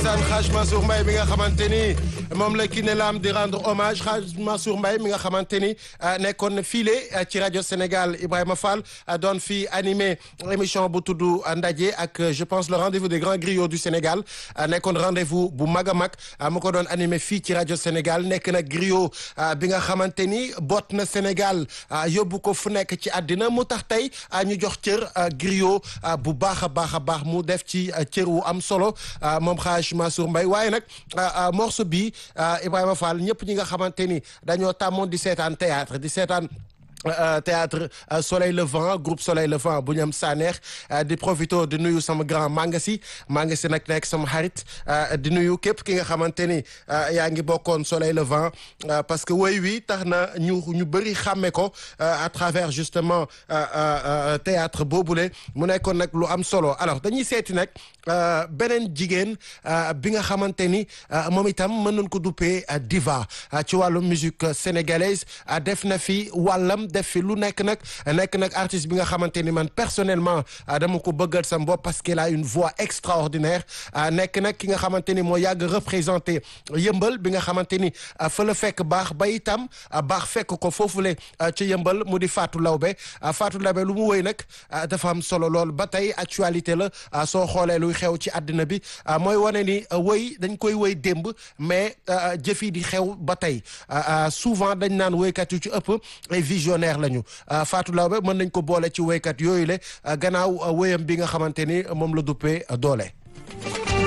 ndeysaan Hadj Mansour Mbaye mi nga xamante ni moom la Kiné Lam di rendre hommage Hadj Mansour Mbaye mi nga xamante ni nekkoon na file ci rajo Sénégal Ibrahima Fall doon fi animé émission bu tudd ndaje ak je pense le rendez-vous des grands griots du Sénégal nekkoon rendez-vous bu mag a mag mu ko doon animé fii ci rajo Sénégal nekk na griot bi nga xamante ni boot na Sénégal yóbbu ko fu nekk ci àddina mu tax tey ñu jox cër griot bu baax a baax a baax mu def ci cër wu am solo moom Hadj Mansour Mbaye waaye nag morceau bi Ibrahima Fall ñëpp ñi nga xamante ni dañoo tàmmoon di seetaan théâtre di seetaan théâtre Soleil Levant groupe Soleil Levant bu ñu am Saneex di profito di nuyu sama grand Mangasi Mangasi nag nekk sama xarit di nuyu képp ki nga xamante ni yaa ngi bokkoon Soleil Levant parce que woy wi tax na ñu ñu bëri xàmme ko à travers justement théâtre boobule mu nekkoon nag lu am solo alors dañuy seeti nag beneen jigéen bi nga xamante ni moom itam mën nañ ko duppee diva ci wàllu musique sénégalaise def na fi wàllam def fi lu nekk nag nekk nag artiste bi nga xamante ni man personnellement dama ko bëggal sam bopp parce qu'il a une voix extraordinaire nekk nag ki nga xamante ni moo yàgg représenté yëmbal bi nga xamante ni fa la fekk baax ba itam baax fekk ko foofule ci yëmbal mu di Fatou Lawbe Fatou Lawbe lu mu woy nag dafa am solo lool ba tey actualité la soo xoolee luy xew ci àddina bi mooy wane ni woy dañ koy woy démb mais jëf yi di xew ba tey souvent dañ naan woykat yu ci ëpp ay visionnaire lañu Fatou Lawbe mën nañ ko boole ci woykat yooyu le gannaaw woyam bi nga xamante ni moom la duppee doole